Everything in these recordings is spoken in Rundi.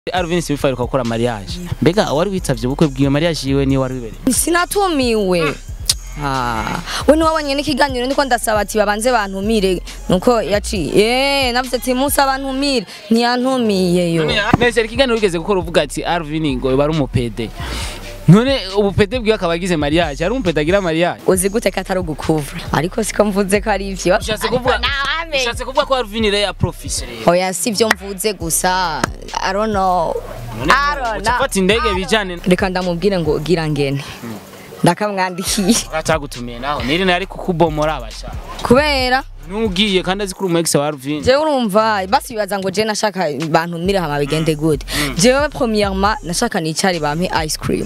Alvin Simfa gukora mariage mbega wari witavye ubukwe bwiwe mariage yiwe niyo wari wibereye sinatumiwe Ah, we niwabonye n'ikiganiro niko ndasaba ati babanze bantumire nuko yaciye eh navuze ati musa bantumire ntiyantumiyeyo nese ikiganiro wigeze gukora uvuga ati Alvin ngo bari umupede none ubupede bwiwe akaba agize mariage ari umupede agira mariage uzi gute ko atari ugukuvura ariko siko mvuze ko ari ivyo ushatse kuvuga Nawe. ushatse kuvuga ko Alvin rero ya professeur oya si ivyo mvuze gusa i don't know I don't know. ufata indege bijane reka ndamubwire ngo gira ngene ndakamwandikiye atagutumiye naho niri nari kukubomora abasha kubera nugiye kandi azi kuri umu ex wa Alvin jewe urumva basi bibaza ngo je nashaka bantumire hama bigende gute jewe premièrement nashaka nicari bampe ice cream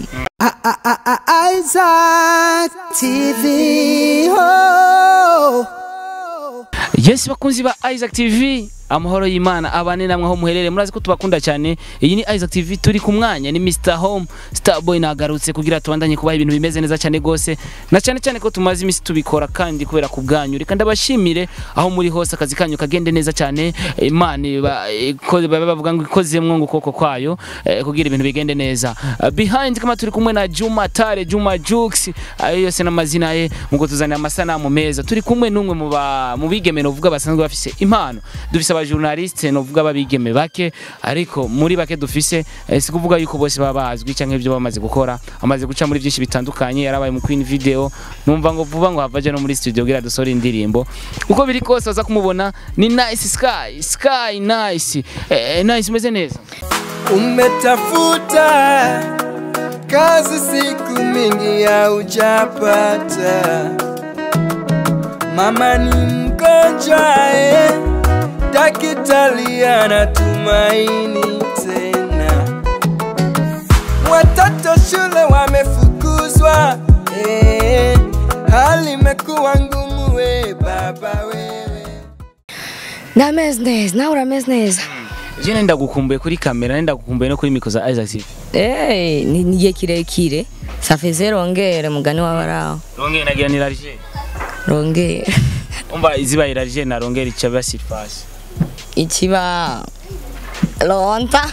Isaac TV. Oh. Yes bakunzi ba Isaac TV amahoro y'Imana abane namwe aho muherere murazi ko tubakunda cyane iyi ni Isaac TV turi ku mwanya ni Mr Home Starboy nagarutse kugira tubandanye kubaha ibintu bimeze neza cyane gose na cyane cyane ko tumaze imisi tubikora kandi kubera ku bwanyu reka ndabashimire aho muri hose akazi kanyu kagende neza cyane Imana iba- iko- baba bavuga ngo ikozemwo ngo ukuboko kwayo eh, kugira ibintu bigende neza Uh, behind kama turi kumwe na Juma Tare Juma Jux ayo yose n'amazina ye mugo tuzanira amasanamu meza turi kumwe n'umwe mu ba- mu bigeme novuga basanzwe bafise impano dufise aba journaliste novuga babigeme bake ariko muri bake dufise eh, si kuvuga yuko bose baba bazwi canke ibyo bamaze gukora amaze guca muri byinshi bitandukanye yarabaye mu Queen Video numva ngo vuba ngo havaje no muri studio kugira dusore indirimbo uko biri kose baza kumubona ni Nice Sky Sky Nice eh, Nice umeze neza Umetafuta kazi siku mingi haujapata, mama ni mgonjwa eh, daktari anatumaini tena, watoto shule wamefukuzwa eh, hali imekuwa ngumu we baba wewe ndameze neza nawe urameze neza Je nenda gukumbuye kuri kamera nenda gukumbuye no kuri micro za Isaac TV Eh, ni ni igihe kirekire safeze rongere mugani w'abaraho Ronge nagira ni large rongere umva iziba large na ronge rica basifasi ikiba lonta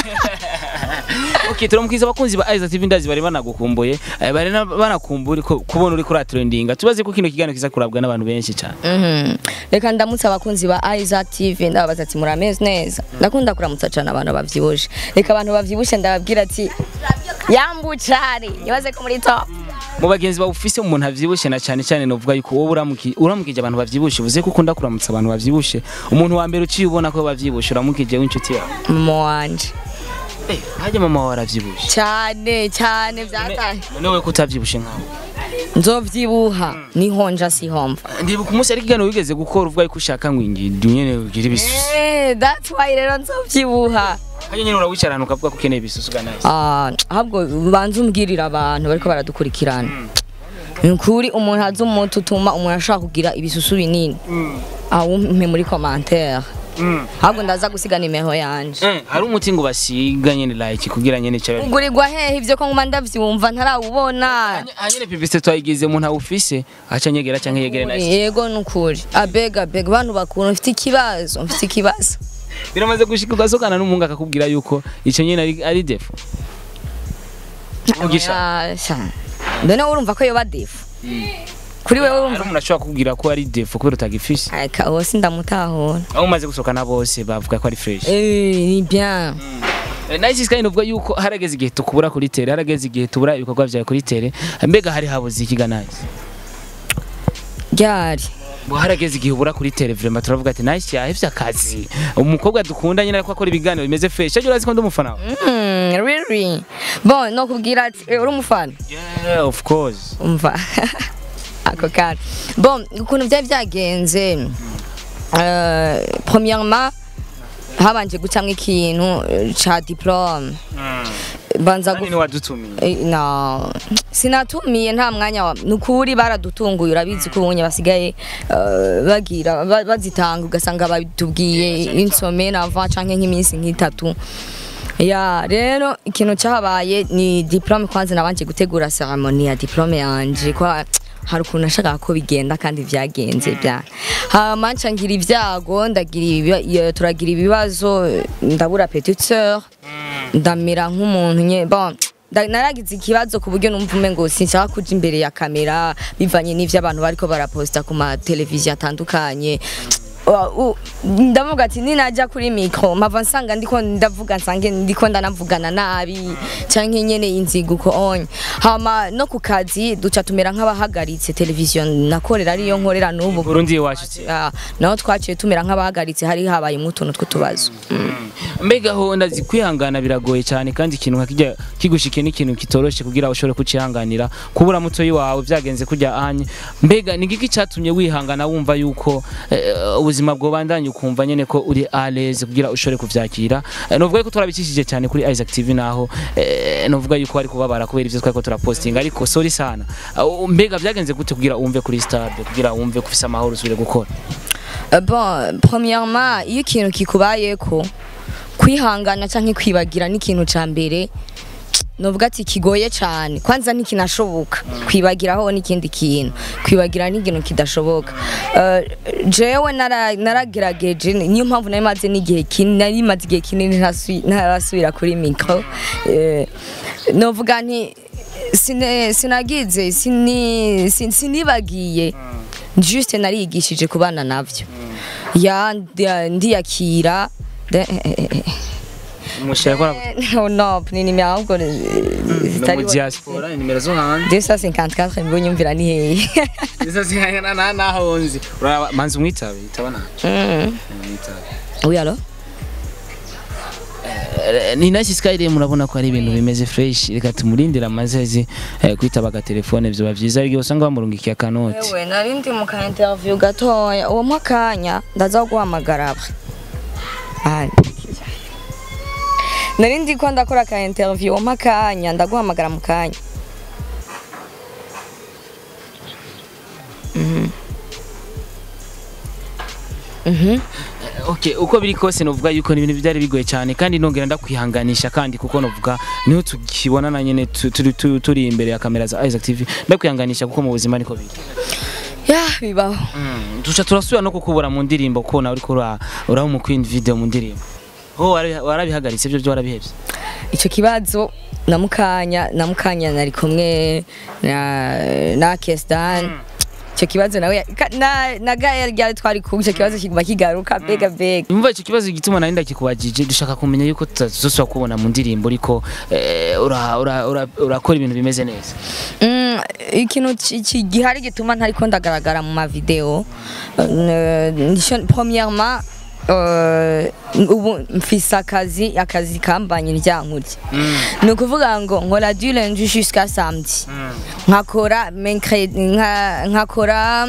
Okay turamukiza abakunzi ba Isaac TV ndazi bari banagukumbuye eh, bari na- banakumbura ko kubona uri kuri trendinga tubaze ko kino kiganiro kiza kurabwa n'abantu benshi cyane Mhm. reka ndamutse abakunzi ba Isaac TV ndababaza ati murameze neza ndakunda kuramutsa cyane abantu bavyibushe reka abantu bavyibushe ndababwira ati yambucari nibaze ko muri top mu bagenzi bawufise umuntu avyibushe na cyane cyane novuga yuko wowe uramuki uramukije abantu bavyibushe uvuze ko ukunda kuramutsa abantu bavyibushe umuntu wa mbere uciye ubona ko bavyibushe uramukije w'inshuti yawe mama wanje eh hajya mama wawe aravyibushe cyane cyane vyataye none wowe ko utavyibushe nkawe nzovyibuha nihonja sihomva ndibuka umunsi ari kiganiro wigeze gukora uvuga yuko ushaka ngo ingindi nyene ugira ibisusu Eh, that's why rero nzovyibuha hajya nyene urawicara ahantu ukavuga ko ukeneye ibisusu ga nice Ah, ahubwo banze umbwirira abantu bariko baradukurikirana ni ukuri umuntu azi umuti utuma umuntu ashaka kugira ibisusu binini awumpe muri commentaire Mm. ahubwo ndaza gusiga nimero yanje Eh, hari umuti ngo basiga nyene like kugira nyene cyabe ugurirwa hehe ivyo ko nguma ndavyumva ntarawubona hanyene publicité twayigize umuntu awufise aca nyegera canke yegere nice yego nukuri abega abega bantu bakuru mfite ikibazo mfite ikibazo biramaze gushika ugasokana n'umuhungu akakubwira yuko ico nyene ari, ari defo Mugisha. Ah, sha. none urumva ko yoba defu kuri wewe hari urumva umuntu ashobora kukubwira ko ari defo kubera utagifise aka wose ndamutahura aho umaze gusohokana bose bavuga ko ari fresh Eh, ni bien Eh, nice kandi uvuga yuko harageze igihe tukubura kuri tere harageze igihe tubura ibikorwa vyawe kuri tere mbega hari habuze ikiga nice ryari ngo harageze igihe ubura kuri tere vraiment turavuga ati nice yahevye akazi umukobwa dukunda nyine ariko akora ibiganiro bimeze fresh ajya urazi ko ndi umufana wawe Mm, really bon no kubwira ati eh, uri umufana yeah of course umva ako kanya bon ukuntu byari byagenze euh, premièrement habanje gucamwo ikintu eh, ca diplome banza kandi gu- ni wadutumiye Eh, no sinatumiye nta mwanya wa nukuri baradutunguye urabizi ko ubunye basigaye eh, bagira ba- bazitanga ugasanga batubwiye insome nava canke nk'iminsi nk'itatu ya rero ikintu cyahabaye ni diplome kwanza nabanje gutegura ceremony ya diplome yanje kwa hari ukuntu nashakaga ko bigenda kandi vyagenze bya hama nca ngira ibyago ndagira ibiba- iyo- turagira ibibazo ndabura petite sœur ndamera nk'umuntu nye bon nda- naragize ikibazo ku buryo numva umengo sinshaka kuja imbere ya kamera bivanye n'ivyo abantu bariko baraposta ku ma televiziyo atandukanye Wa- u- ndavuga ati ninajya kuri mikro mpava nsanga ndiko ndavuga nsange ndiko ndanavugana nabi canke nyene inzigo uko onye hama no ku kazi duca tumera nk'abahagaritse televiziyo nakorera ariyo nkorera n'ubu Burundi iwacu Ah, naho twaciye tumera nk'abahagaritse hari habayemo utuntu tw'utubazo Mm. mbega ho ndazi kwihangana biragoye cyane kandi ikintu nka kijya kigushike n'ikintu kitoroshe kugira ushobore kucihanganira kubura mutoyi wawe byagenze kujya anye mbega ni giki cyatumye wihangana wumva yuko eh, ubuzima bwobandanye ukumva nyene ko uri à l'aise kugira ushobore kuvyakira Eh, novuga yuko turabicishije cyane kuri Isaac TV naho eh, novuga yuko ari kubabara kubera ivyo twariko turapostinga ariko sorry sana Uh, mbega byagenze gute kugira wumve kuri stade kugira wumve ko ufise amahoro usubire gukora Euh, bon premièrement iyo ikintu kikubayeko kwihangana canke kwibagira n'ikintu ca mbere novuga ati kigoye cane kwanza ntikinashoboka kwibagiraho n'ikindi kintu kwibagira n'ikintu kidashoboka uh, jewe nara- naragerageje niyo mpamvu nari maze n'igihe kinini nari maze igihe kinini ntasui- ntarasubira kuri micro Eh, novuga nti sine- sinagize sini- sin- sinibagiye juste narigishije kubana navyo ya ndia- ndiyakira de- umushaka gukora no no ni nimero ahubwo eh, no zitari mu diaspora nimero zo hanze 254 nibo nyumvira ni hehe Izo zihangana na naho nzi. Uraba manzi umwitabe itabana. Mm. Umwitabe. oui alors Ni nice sky murabona ko ari ibintu bimeze fresh reka tumurindira amazezi eh, kwitaba agatelefone byoba byiza ariko usanga bamurungikiye akanoti. Ewe nari ndi mu ka interview gatoya uwo mwakanya ndaza guhamagara aba Ah, nari ndi ko ndakora ka interview uwo mwakanya ndaguhamagara mu kanya Mhm. Mhm. Okay, uko biri kose novuga yuko ni ibintu byari bigoye cyane kandi nongera ndakwihanganisha kandi kuko novuga niho tukibonana nyene tu- turi tu- turi imbere ya kamera za Isaac TV ndakwihanganisha kuko mu buzima niko biri. ya bibaho Mm, duca turasubira no kukubura mu ndirimbo ko nawe uriko ura uraho mu queen video mu ndirimbo. Ho warabi- warabihagaritse ibyo byo warabihevye. icyo kibazo na mukanya na mukanya nari kumwe na na Kestan icyo kibazo nawe ya- ka- na na gaya ryari twari ku icyo kibazo kiguma kigaruka bega bega Umva icyo kibazo gituma nari ndakikubajije dushaka kumenya yuko tutazosubira kubona mu ndirimbo ariko eh, ura- ura- ura- urakora ibintu bimeze neza. Mm, ikintu ki- ki- gihari gituma ntariko ndagaragara mu mavideo euh, nisho- premièrement euh, ubu mfise akazi akazi kambanye ryankurya ni ukuvuga ngo nkora du lundi jusqu'à samedi nkakora mercredi nka- nkakora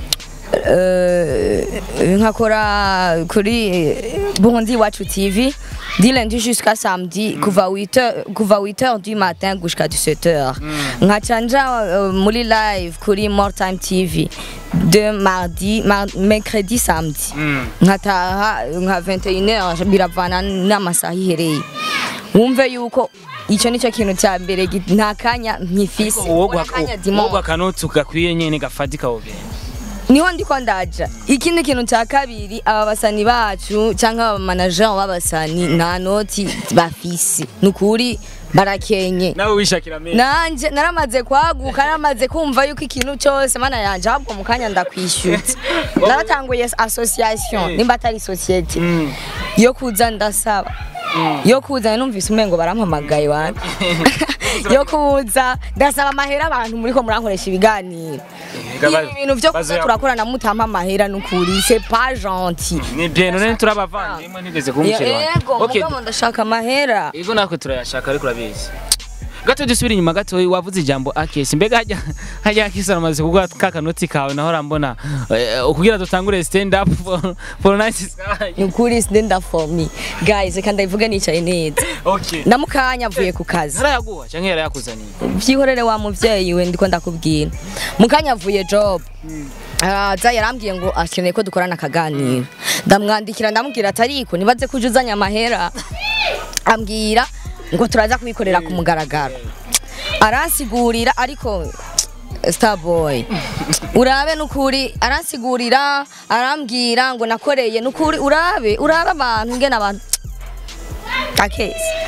euh, nkakora kuri Burundi Wacu TV du lundi jusqu'à samedi kuva 8h kuva 8h du matin jusqu'à 17h nkaca nja euh, muri live kuri More Time TV de mardi mar mercredi samedi nkataha nka 21h biravana n'amasaha ihereye wumve yuko icyo nicyo kintu cya mbere gi- nta kanya nkifise Uwo Nta kanya guha dimanche. akanoti gakwiye nyene gafatika wogenda. niho ndiko ndaja ikindi kintu cya kabiri aba basani bacu cyangwa aba manager b'abasani nta noti bafise nukuri barakenye Nawe wishakira menshi. nanje naramaze kwaguka naramaze kumva yuko ikintu cyose mana yanje ahubwo mu kanya ndakwishyutse naratanguye association nimba atari societe Mm. yo kuza ndasaba yo kuza numvise umengo barampamagaye wanjye yo kuza ndasaba amahera abantu muriko murankoresha ibiganiro Ega ibi bintu vyo kuza bazoya- turakorana mutampa amahera nukuri c'est pas gentil Ni bien none turabavandimwe nigeze kumukira wanjye. yego Okay. mugabo ndashaka amahera Ego natwe turayashaka ariko urabizi. Gato dusubira inyuma gato wavuze ijambo akesi mbega hajya hajya akesi aramaze kugwa kakanoti kawe naho rambona eh, kugira dutangure stand up for, for night sky. nukuri stand up for me guys reka ndayivuge nicaye neza Okay. ndamukanya avuye ku kazi Harayaguha canke yarayakuzaniye. byihorere wa muvyeyi we ndiko ndakubwira mukanya avuye job aza yarambwiye ngo akeneye ko dukorana akaganiro ndamwandikira ndamubwira ati ariko nibaze ko uje uzanye amahera ambwira ngo turaza kubikorera ku mugaragaro aransigurira ariko starboy urabe nukuri aransigurira arambwira ngo nakoreye nukuri urabe urabe abantu ngena abantu akesi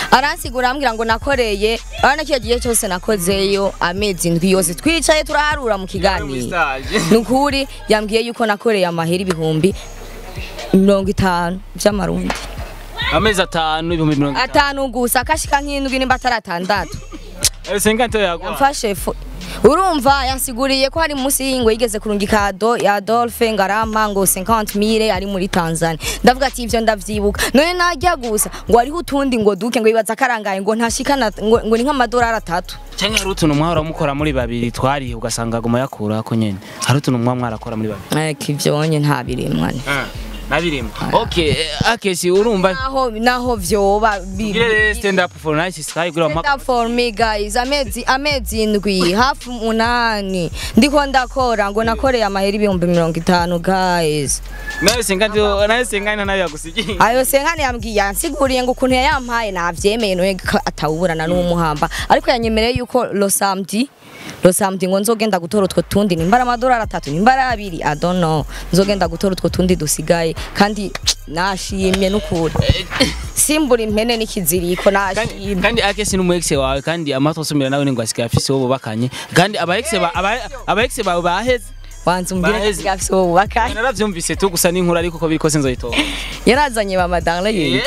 aransigura ambwira ngo nakoreye urabona kiya gihe cyose nakozeyo amezi indwi yose twicaye turaharura mu kiganiro ni ukuri yambwiye yuko nakoreye amahera ibihumbi mirongo itanu by'amarundi amezi atanu ibihumbi mirongo itanu atanu gusa akashika nk'indwi nimba atari atandatu senganto yagwa yamfashe fu urumva yansiguriye ko hari munsi y'ingo yigeze kurunga ikado ya Adolphe Ngarama ngo 50000 ari muri Tanzania ndavuga ati ivyo ndavyibuka none najya gusa ngo hariho utundi ngo duke ngo ibaza karangaye ngo ntashikana ngo, ngo ni nk'amadolari atatu cyangwa hari utuntu mwahora mukora muri babiri twariye ugasanga aguma yakura ko nyene hari utuntu mwa mwarakora muri babiri ariko ivyo nye nta birimwa nabirimo okay eh, akesi urumva naho naho vyoba bi- Gire rero stand up for nice sky gura Stand up for me guys amezi amezi indwi hafi umunani ndiko ndakora ngo nakoreye amahera ibihumbi mirongo itanu guys nawe senganto nawe senganto nawe yagusigiye ayo senkani yambwiye yansiguriye ngo ukuntu yayampaye navyemeye noye ko atawuburana n'umuhamba ariko yanyemereye yuko lo samedi lo samedi ngo nzogenda gutora utwo tundi nimbara amadolari atatu nimbara abiri i don't know nzogenda gutora utwo tundi dusigaye kandi nashimye n'ukuri simbura impene n'ikiziriko kandi nashimye kandi akesi n'umu ex wawe kandi amato asumira nawe ngo asigaye afise uwo bubakanye kandi aba ex ba aba- aba ex bawe baheze wanze umbwire Baheze. gafise ubu bubakanye naravyumvise tu gusa n'inkuru ariko ko biri kose nzoyitora yarazanye ba madame yindi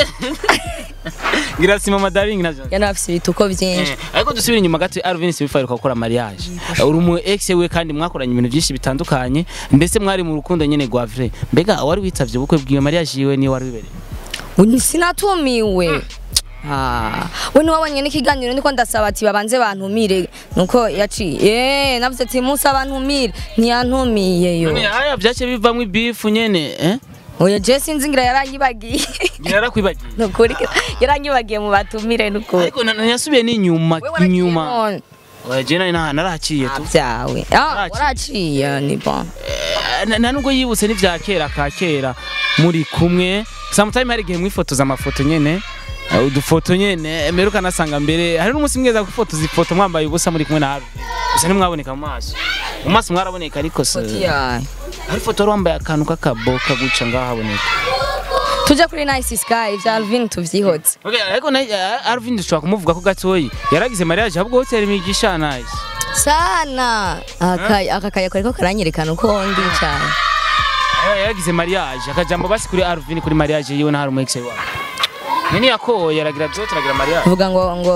ngira sima madaring navyo yanafise ibituko vyinshi Eh, ariko dusubira inyuma gato Alvin Sibifaruka gukora mariage uri umu ex we kandi mwakoranye ibintu byinshi bitandukanye mbese mwari mu rukundo nyene rwa vrai mbega wari witavye ubukwe bwiwe mariage yiwe niyo wari wibereye Ubu sinatumiwe Ah, we ntiwabonye n'ikiganiro niko ndasaba ati babanze bantumire nuko yaciye eh navuze ati musa bantumire ntiyantumiye yo none haya vyace bivamwo ibifu nyene eh oya je sinzi ngira yaranyibagiye yarakwibagiye nukuri yaranyibagiye mu batumire nukuri ariko na- yasubiye n'inyuma Wewe waragiye inyuma none. oya je nari naha- narahaciye tu byawe ah Waraciye. waraciye ni bon Eh, na- nta nubwo yibutse n'ivya kera ka kera muri kumwe sometime hari igihe mwifotoza amafoto nyene eh, udufoto nyene mbere ukanasanga mbere hari n'umunsi mweza gufotoza ifoto mwambaye ubusa muri kumwe na Harvey gusa ntimwaboneka mu maso mu maso mwaraboneka ariko se yeah. hari ifoto wari wambaye akantu k'akaboka guca ngaho haboneka tujya kuri nice sky vya Alvin tuvyihotse Okay, ariko na eh, Alvin dushobora kumuvuga ko gatoyi yaragize mariage ahubwo hoteli imigisha nice sana aka aka kaya kariko karanyerekana uko ndi cyane Eh, yaragize mariage akajambo basi kuri Alvin kuri mariage yiwe na hari umu ex wawe nini yakoye yaragira byote aragira mariage vuga ngo ngo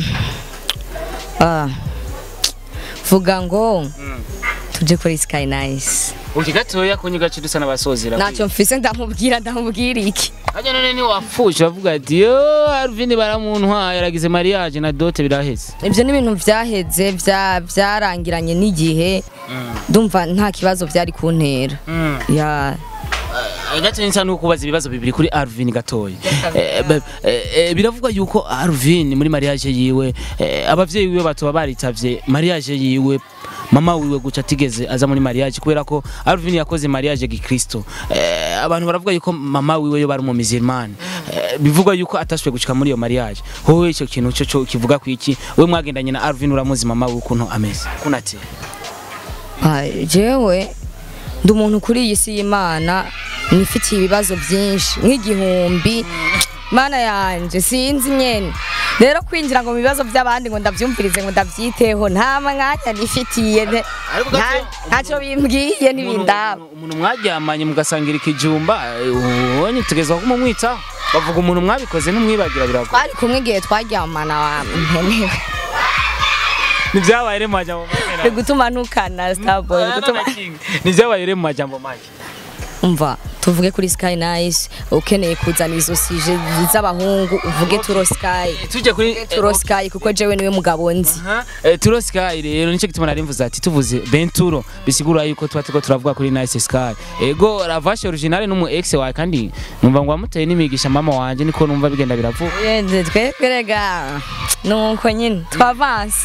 ah vuga ngo tuje kuri sky nice uki gatoya kunyi gace dusa n'abasozera ntacyo mfise ndamubwira ndamubwira iki Hajya none ni wafuje bavuga ati yo Alvin baramuntwa yaragize mariage na dote biraheze ibyo ni ibintu byaheze bya byarangiranye n'igihe ndumva nta kibazo byari kuntera ya gato nsa nuko kubaza ibibazo bibiri kuri Alvin gatoya Eh, ba- eh, eh, biravugwa yuko Alvin muri mariage yiwe eh, abavyeyi biwe batoba baritavye mariage yiwe mama wiwe guca atigeze aza muri mariage kubera ko Alvin yakoze mariage gikristo eh, abantu baravuga yuko mama wiwe yo bari mu musulman eh, bivugwa yuko atashoboye gushika muri iyo mariage wowe ico kintu cyo cyo kivuga ku iki we mwagendanye na Alvin uramuzi mama wiwe ukuntu ameze kunati Ah, jewe ndi umuntu kuri iyi si y'imana nifitiye ibibazo byinshi nk'igihumbi mana yanje sinzi nyene rero kwinjira ngo mu bibazo by'abandi ngo ndabyumvirize ngo ndabyiteho nta mwanya nifitiye nte- Ariko nta- gato- ntacyo bimbwiye ntibindaba Umuntu- umuntu mwaryamanye mugasangira ikijumba eh, ubonye tugezwa kumumwitaho bavuga umuntu mwabikoze ntumwibagira birago twari kumwe igihe twaryamana wa mpenewe nivyabaye rero mu majambo uri make gutuma ntukana starboy uri gutuma nivyabaye rero mu majambo make umva tuvuge kuri sky nice ukeneye kuzana izo sije z'abahungu uvuge turo sky tujya kuri turo sky kuko jewe niwe mugabo nzi Aha, eh, turo sky rero nicyo gituma nari mvuze ati tuvuze benturo bisigura yuko tuba turiko turavuga kuri nice sky ego ravashe originale n'umu ex wawe kandi numva ngo wamuteye n'imigisha mama wanje niko numva bigenda biravuga Yende, twebwe rega nuko nyine twavanse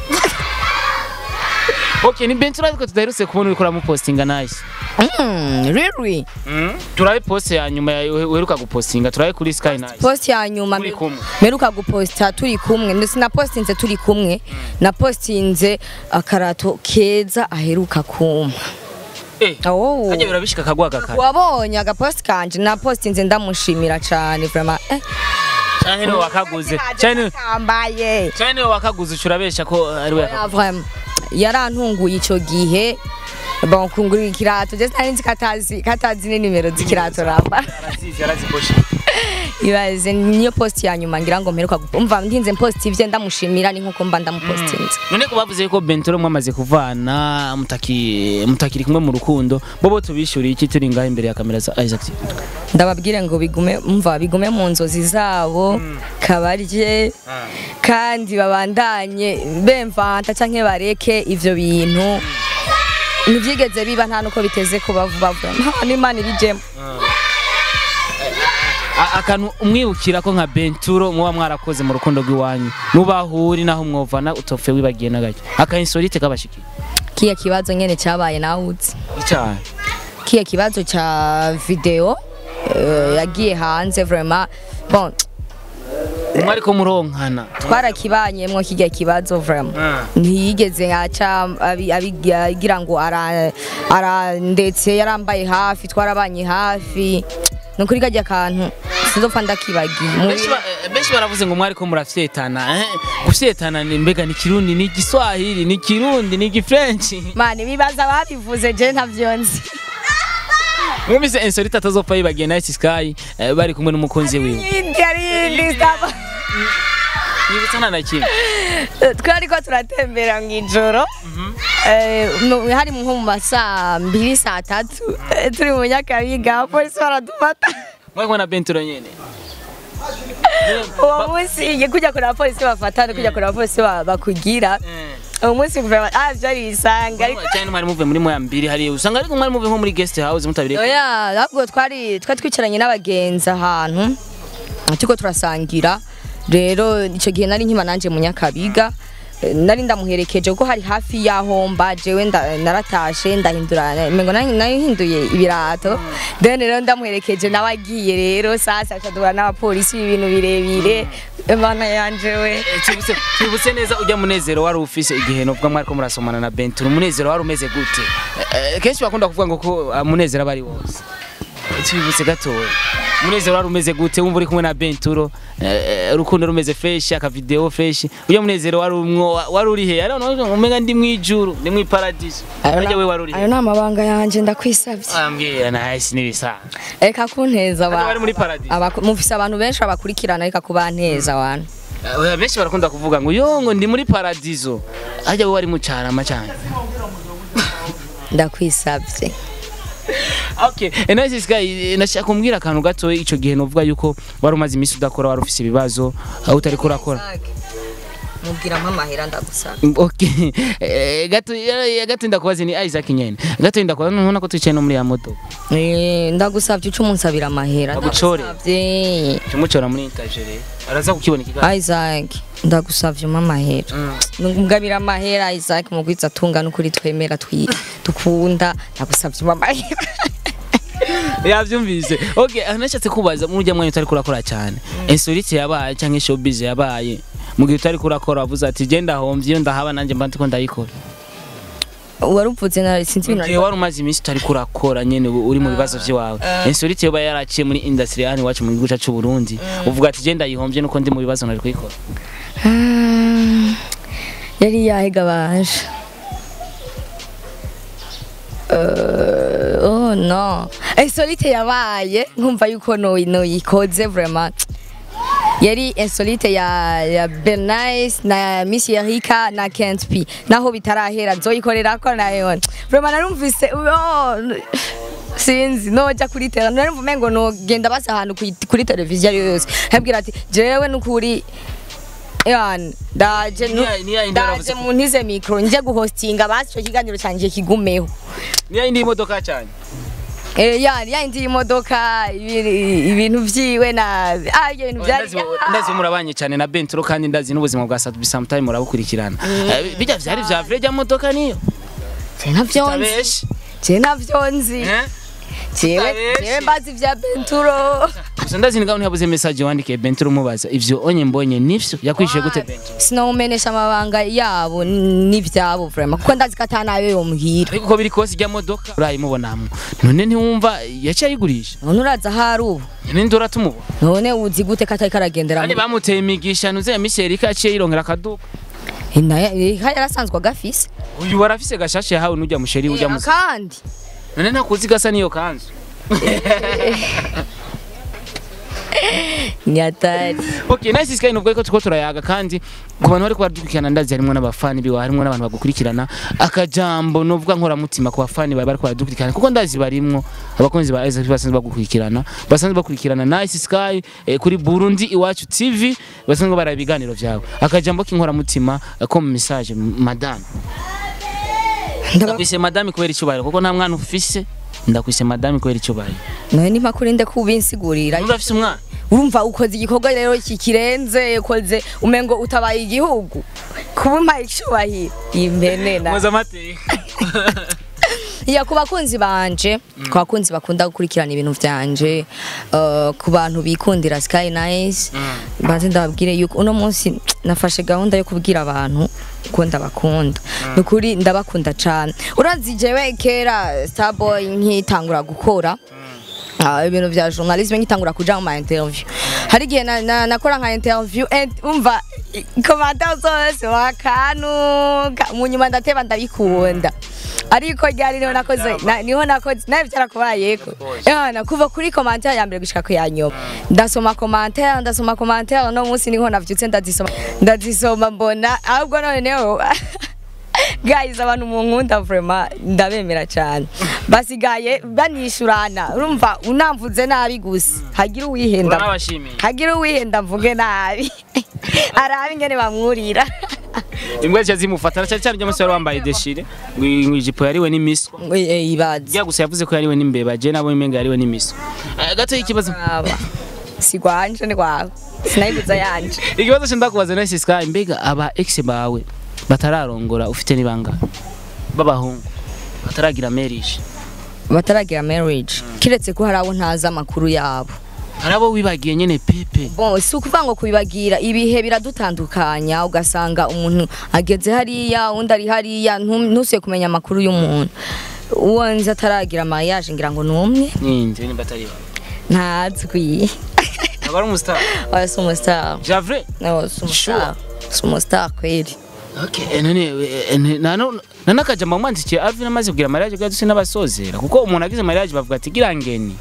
okay ni benturo ariko tudaherutse kubona uriko uramupostinga nice Mm, really turabe poste ya nyuma ya- uheruka gupostinga turabe kuri sky nice post ya nyuma Turi kumwe. meruka guposta turi kumwe ndetse na postinze turi kumwe na postinze akarato keza aheruka kumpa eh oh. kajya birabishika kagwa gakara wabonye agapost kanje na postinze ndamushimira cyane vraiment eh canke niwe wakaguze canke niwe- kambaye canke niwe wakaguze urabesha ko ari we Ya, vraiment yarantunguye ico gihe bon kungurira ikirato je sinari nzi katazi katazi ni nimero z'ikirato ramba arazizi araziboshe ibaze niyo post ya nyuma ngira ngo mperuka gu- umva ndinze post ivye ndamushimira ni nkuko mba ndamupostinze none ko bavuze ko bentoro mwamaze kuvana mutaki mutakiri kumwe mu rukundo bobo tubishuriye iki turi ngaho imbere ya kamera za Isaac TV? ndababwire ngo bigume umva bigume mu nzozi zabo kabarye kandi babandanye bemvanta canke bareke ivyo bintu ntivyigeze biba nta nuko biteze kuba vuba vuba nta n'imana ibijemo A- akantu umwibukira ko nka benturo muba mwarakoze mu rukundo rw'iwanyu nubahuri naho mwovana utopfe wibagiye na gake akainsolite kabashikiye kiya kibazo nyene cabaye nawuzi icyaha kiya kibazo ca video eh, yagiye hanze vraiment bon umwe ariko muronkana twarakibanyemwo kijya kibazo vraiment ntiyigeze aca abi- abi- agira ngo ara ara- ndetse yarambaye hafi twarabanye hafi nukuri kajya kantu sinzopfa ndakibagiye Mu- benshi ba- eh, benshi baravuze ngo mwariko murafyetana eh? gufyetana ni mbega ni kirundi ni igiswahili ni kirundi ni igifrenchi mani bibaza babivuze je ntavyo nzi mwumvise insolite atazopfa yibagiye na Ice Sky eh, bari kumwe n'umukunzi wiwe yindi ari yindi saba nibutana na kimwe twariko turatembera mu ijoro Eh, mu- hari nko mu masaa mbiri saa tatu eh, turi mu nyakabiga abapolisi baradufata mwari kumwe na benturo nyene uwo munsi ngiye kujya kureba abapolisi bafatana kujya kureba abapolisi ba- bakugira uwo munsi vraiment ah byari bisanga ariko cyane mwari muvuye muri moya mbiri hariya usanga ariko mwari muvuye nko muri guest house mutabire oya ahubwo twari twari twicaranye n'abagenzi ahantu turiko turasangira rero icyo gihe nari nkima nanje mu nyakabiga Eh, nari ndamuherekeje kuko hari hafi y'aho mba jewe nda- naratashe ndahindura mengo nari nahinduye ibirato then rero ndamuherekeje nawe agiye rero sasa acadura n'abapolisi ibintu birebire imana yanje we Eh, twibutse twibutse neza ujya munezero wari ufise igihe novuga mwariko murasomana na benturo umunezero wari umeze gute Eh, eh, kenshi bakunda kuvuga ngo ko ah, munezero aba ari wose Eh, twibutse gatoya munezero wari umeze gute wumva uri kumwe na benturo eh, eh, urukundo rumeze fresh akavideo fresh uyo munezero wari umwo wari uri he ari umenga ndi mwijuru ndi mwiparadiso ajya we wari uri ayo he ni amabanga yanje ndakwisabye ambwira nahisi n'ibisanzwe reka kunteza Ajya abantu bari muri paradiso Abaku- mufise abantu benshi babakurikirana reka kubanteza abantu Eh, benshi barakunda kuvuga ngo yo ngo ndi muri paradiso ajya we wari mu carama cyane ndakwisabye Okay, Enes Sky nashaka kumbwira akantu gato ico gihe novuga yuko wari umaze iminsi udakora wari ufise ibibazo aho utari kurakora. mubwira amahera ndagusaba Okay. Eh, gato ya- gato ndakubaza ni Isaac nyene. Gato ndakubaza nubona ko twicaye no muri ya moto. Eh, ndagusabye uca umunsabira amahera Agucore. ndagusabye Tumucora muri interjere. Araza kukibona ikiganiro. Isaac ndagusabye umpa amahera ngabira amahera Isaac mugwiza tungana ukuri twemera twi dukunda ndagusabye umpa amahera Yavyumvise. Okay, anashatse kubaza mu rya mwanya utari kurakora cyane. Insolite yabaye canke showbiz yabaye. Mu gihe utari kurakora wavuze ati genda homvye ndahaba nanje mba ndiko ndayikora. waruvuze na sinzi ibintu Igihe wari umaze iminsi utari kurakora nyene ubu uri mu bibazo vyiwawe insolite yoba yaraciye muri industry hano iwacu mu gihugu cacu c'u Burundi uvuga ati je ndayihombye nuko ndi mu bibazo nari kuyikora Ah, yari yahega baje Uh, oh no insolite yabaye nkumva yuko no noyikoze vraiment yari insolite ya, ya Bernice na Miss Erika na Kent P naho bitarahera nzoyikorera ko nayo vraiment narumvise oh, sinzi noja kuri tera narumva umengo nogenda basa ahantu kuri- kuri televiziyo ariyo yose nkabwira ati jewe nukuri yani ndaje nu- Niya- niya yindi ndaje waravuze ko- mu ntize mikro nje guhostinga basi ico kiganiro canje kigumeho niyo indi imodoka cyane Eh, yani yindi imodoka ibiri- ibintu vyiwe na ah ibyo bintu byari ndazi ndazi murabanye cyane na Bentro kandi ndazi n'ubuzima bwa Satu sometime murabukurikirana Eh, bijya vyari vya vrai rya modoka niyo je navyo nzi tabeshi je navyo nzi Eh? jewe Utabeshe. jewe mbazi ivya benturo gusa ndazi ngaho ntiyabuze message wandikiye Benturo umubaza ivyo onye mbonye nivyo yakwishuye gute Benturo sinawumenesha amabanga yabo n'ivyabo vraiment kuko ndazi ko atanayo yomuhira ariko uko biri kose ijya modoka urayimubonamwo none ntiwumva yaciye ayigurisha none uraza hari ubu none ndora tumubona none uzi gute ko atari karagendera kandi bamuteye imigisha nuze ya Michel ko yaciye yirongera akaduka yarasanzwe agafise uyu warafise gashashe yahawe n'ujya musheri ujya muzi kandi none ntakuzi gasa niyo kanzu ni atari okay nice sky nubwo ariko tuko turayaga kandi ku bantu bari kubadukurikirana ndazi harimo n'abafani biwa harimo n'abantu bagukurikirana akajambo novuga nkora mutima ku bafani bari bari kubadukurikirana kuko ndazi barimwo abakunzi ba Isaac basanzwe bagukurikirana basanzwe bakurikirana nice sky eh, kuri Burundi iwacu TV basanzwe bara ibiganiro vyawe akajambo k'inkora mutima eh, ko mu message madame ndakwise madame kubera icyubahiro kuko nta mwana ufise ndakwise madame kubera icyubahiro nawe ni makurinde kubinsigurira urafise umwana urumva ukoze igikorwa rero kikirenze ukoze umengo utabaye igihugu kuba umpaye icyubahiro impene na muza amateka ya ku bakunzi banje ku bakunzi bakunda gukurikirana ibintu byanje uh, ku bantu bikundira Sky Nice banze ndababwire yuko uno munsi nafashe gahunda yo kubwira abantu ko ndabakunda nukuri ndabakunda cyane urazi jewe kera Starboy nkitangura gukora Ah, ibintu vya journalisme nkitangura kuja mu ma interview hari igihe na- na- nakora nka interview and umva komanta zose wakanuka mu nyuma ndateba ndabikunda ariko ryari niho nakoze na- niho nakoze nawe byarakubayeko yana kuva kuri commentaire ya mbere gushika ku ya nyuma ndasoma commentaire ndasoma commentaire no munsi niho navyutse ndazisoma ndazisoma mbona ahubwo noneho guys abantu munkunda vraiment ndabemera cyane basigaye banishurana urumva unamvuze nabi gusa hagira uwihenda urabashimiye hagira uwihenda mvuge nabi arabe ingene bamwurira imbwa zica zimufatana cyane cyane ry'amasore wambaye deshire ngo ngo ijipo yariwe n'imiswa ibaze rya gusa yavuze ko yariwe n'imbeba je nabo imenga yariwe n'imiswa Eh, gato ikibazo aba si gwanje ni gwawe sinayibuza yanje ikibazo cyo ndakubaza nese sky mbega aba ex bawe batararongora ufite nibanga b'abahungu bataragira marriage bataragira marriage kiretse ko hari abo ntazi amakuru yabo hari abo wibagiye nyene pepe bon si ukuvuga ngo kubibagira ibihe biradutandukanya ugasanga umuntu ageze hariya undi ari hariya ntu- ntusuye kumenya amakuru y'umuntu uwo nzi ataragira mariage ngira ngo ni umwe ninde ni batari bawe ntazwi aba ari umustar oya si umustar javre no si umustar si umustar kweli Okay, eh, none eh, eh, nano nanakaja mamwandikiye Alvin amaze kugira mariage bwa duse n'abasozera kuko umuntu agize mariage bavuga ati girangeni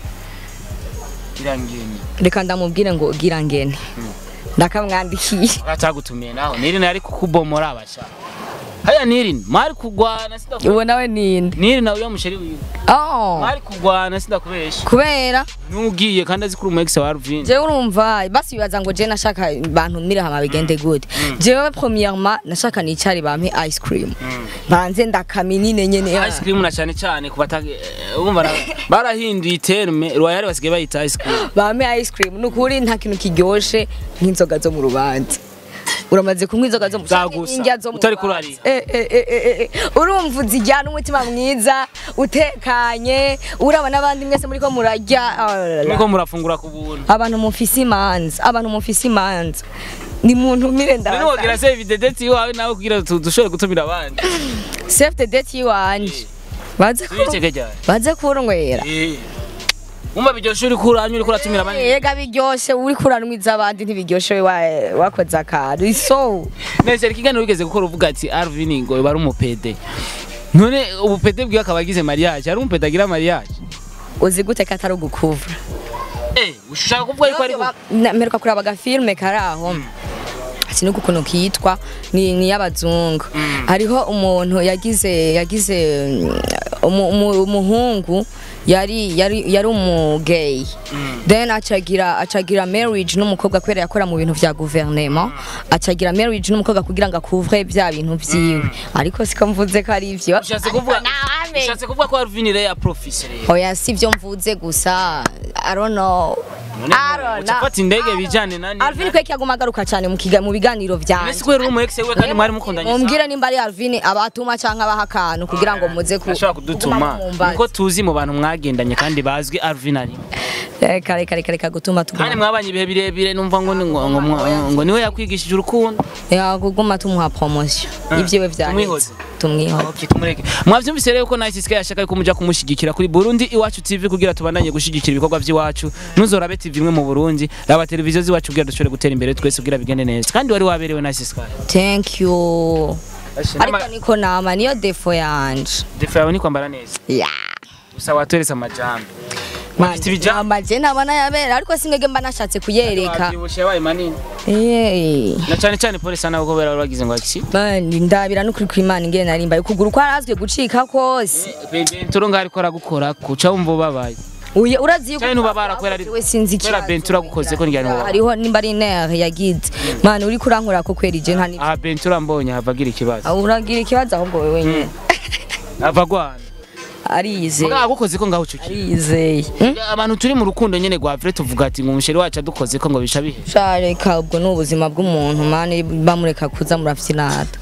girangeni reka ndamubwire ngo gira ngene ndakamwandikiye atagutumiye naho nirina yari kukubomora abasha haya nirina mari kugwana sida uwo nawe ninde nirina uyo musheri wiwe oh mari kugwana sida kubesha kubera nugiye kandi azi kuri umu ex wa Alvin jewe urumva basi bibaza ngo je nashaka bantumire hama bigende gute jewe premièrement nashaka nicari bampe ice cream banze ndakaminine nyene ice cream na cyane cyane ku batage urumva na- barahinduye terme royal basigaye bayita ice cream bampe ice cream nukuri nta kintu kiryoshe nk'inzoga zo mu rubanza uramaze kunywa inzoga zo mu Zagusa, indya zo mu utari rubanza. kurarira. Eh, eh, eh, eh, eh. urumva uzijyana umutima mwiza utekanye uraba n'abandi mwese muri ko murarya ah, la, la, la. niko murafungura ku buntu abantu mufise imanza abantu mufise imanza ni muntu mire None wogira ndabaza save the date iwawe nawe kugira tu- dushobore gutumira abandi save the date yiwanje baze ku- tubiceke ryari baze kurunywera Umva biryoshe uri kuranywa uri kuratumira abandi yega biryoshe uri kuranwiza abandi ntibiryoshe we wa- wakoze akantu iso nese ikiganiro wigeze gukora uvuga ati Alvin ngo bari umupede none ubupede bwiwe akaba agize mariage ari umupede agira mariage uzi gute ko atari ugukuvura eh ushaka kuvuga yuko ari Na- mperuka kuraba agafilme kari aho sinuko ukuntu kitwa ni ni y'abazungu hariho umuntu yagize yagize mm, umu- umu- umuhungu yari yari yari umugay then acagira acagira marriage n'umukobwa kubera yakora mu bintu vya gouvernement acagira marriage n'umukobwa kugira ngo akuvre bya bintu vyiwe ariko siko mvuze ko ari ivyo ushatse kuvuga Nawe. ushatse kuvuga ko Alvin rero ya professeur rero oya si byo mvuze gusa i don't know Arona. ucafata indege bijane nani Alvin kweki aguma agaruka cyane mu kiga mu biganiro byanje Ese kubera uri umu ex we kandi mwari mukundanye mumbwire nimba ari Alvin abatuma canke abaha akantu kugira ngo muze ku ashobora kudutuma kuguma mumbaza. nuko tuzi mu bantu mwagendanye kandi bazwi Alvin ari reka reka reka reka gutuma kandi tuguma mwabanye ibihe birebire numva ngo ni- ngo ngo- ngo- ngo niwe yakwigishije urukundo ya kuguma tumuha promotion ibyiwe tumwihoze. byaheze tumwihoze Okay, tumureke mwavyumvise rero ko Nice Sky yashaka ko muja kumushigikira kuri Burundi Iwacu TV kugira tubandanye gushigikira ibikorwa by'iwacu nuzorabe TV imwe mu Burundi raba televiziyo z'iwacu kugira dushobore gutera imbere twese kugira bigende neza kandi wari waberewe Nice Sky thank you ariko niko nama niyo defo yanje defa yawe ni kwambara neza ya gusa watweretse amajambo Man, Ufite ibijambo? amaje ntabona yabera ariko sinege mba nashatse kuyereka wabyibushe yabaye manini Eh. na cyane cyane polisi nawe ko bera bagize ngo akisi Bandi ndabira no kuri kwimana ingene narimba ukuguru kwarazwe gucika kose Benturo ngari ko aragukora kuca wumva ubabaye uye urazi yuko cyane ntubabara kubera ari we sinzi kubera ikibazo. Bentura gukoze ko njyana ubabaye hariho nimba ari nerve yagize man uri kurankura ko kwera ije nta ni aha Bentura mbonye havagira ikibazo Ah, uragira ikibazo ahubwo wewe nyine ava gwana arizeye mugabo agukoze ko ngaho ucuki arizeye Hmm? abantu turi mu rukundo nyene rwa vrai tuvuga ati ngo umusheri wacu adukoze ko ngo bisha bihe shareka ubwo ni ubuzima bw'umuntu mani bamureka kuza murafyinata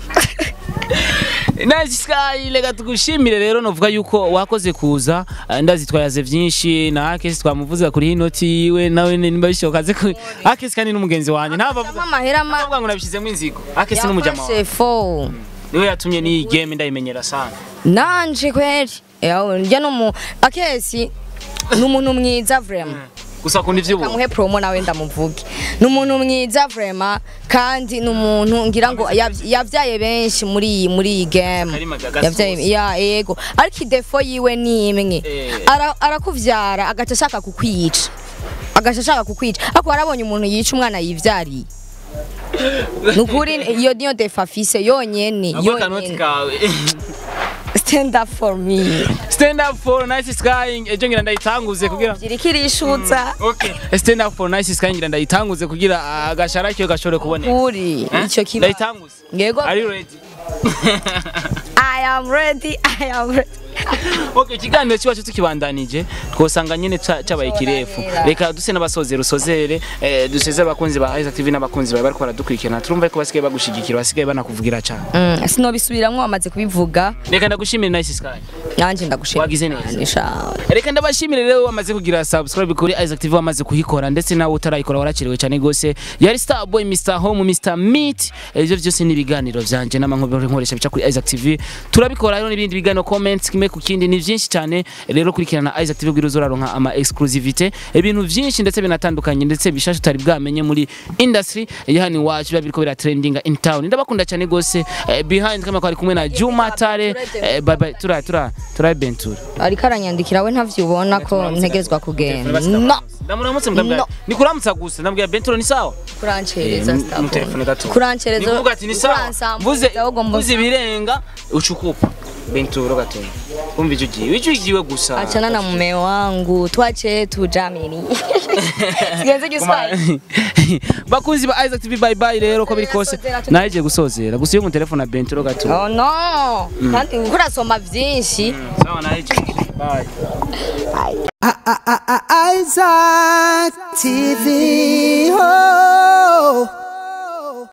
Nice Sky reka tugushimire rero novuga yuko wakoze kuza eh, ndazi twayaze vyinshi na Akesi twamuvuza kuri inoti yiwe nawe nimba bishoboka aze ku Akesi kandi n'umugenzi wanje ntabavuga amahera ma avuga ngo nabishizemo inzigo Akesi n'umujama wawe yafashe fo niwe yatumye n'iyi game ndayimenyera sana nanje kweri yawe njya no mu akesi ni umuntu mwiza vraiment gusa kundi ivy'ubu kamuhe promo nawe ndamuvuge ni umuntu mwiza vraiment kandi ni umuntu ngira ngo yav- yavyaye benshi muri iyi muri iyi game Karima Gagasozi. yavyaye ya yego ariko idefo yiwe ni imwe Eh. Ara- arakuvyara agaca ashaka kukwica agaca ashaka kukwica ariko warabonye umuntu yica umwana yivyariye nukuri iyo niyo defo afise yonyene Ako kanoti yonyene kawe stand up for me stand up for Nice Sky ejo ngira ndayitanguze kugira giriko irishutsa Okay. Stand up for Nice Sky ngira ndayitanguze kugira agashara kiyo gashobore kuboneka. kuri Eh? ico kiba Ndayitanguze. yego Are you ready? I am ready I am ready Okay, ikiganiro cyacu tukibandanije twosanga nyene ca- cabaye kirefu. Soranira. Reka duse n'abasozera usozere eh, duseze abakunzi ba Isaac TV n'abakunzi bawe bariko baradukurikirana. Turumva ko basigaye bagushigikira basigaye banakuvugira cyane. Mm, sinobisubiramwo wamaze kubivuga Reka ndagushimire Nice Sky. nanje ndagushimira Wagize neza. Nisha. Reka ndabashimire rero wamaze kugira subscribe kuri Isaac TV wamaze kuhikora ndetse nawe utarayikora warakerewe cyane gose. Yari Star Boy Mr Home Mr Meat. Ibyo byose ni ibiganiro byanje n'amankobero nkoresha bica kuri Isaac TV. Turabikora rero n'ibindi biganiro comments kimwe ku kindi ni byinshi cyane. Rero kurikirana Isaac TV kugira uzoraronka ama exclusivity. Ibintu byinshi ndetse binatandukanye ndetse bishashe utari bwamenye muri industry ya hano iwacu biba biriko bira trending in town. Ndabakunda cyane gose. Eh, behind kama kwari kumwe na Juma Tare. Eh, bye bye. Tura tura tura Bentura. ariko aranyandikira we ntavyubona ko ntegezwa kugenda no ndamuramutse mugambwa No. ni kuramutsa gusa ndambwira benturo ni sawa kurancereza mu telefone gato kurancereza ni kuvuga ati ni sawa mvuze mvuze ibirenga uchukupa benturo gato umva icyo gihe icyo gihe gusa achana na mume wangu twache tujamini sigenze giswahili bakunzi ba Isaac TV bye bye rero ko biri kose Sozera, tu- naje gusozera gusa iyo mu telefone na benturo gato oh no kandi kurasoma vyinshi sawa naje bye Isaac TV.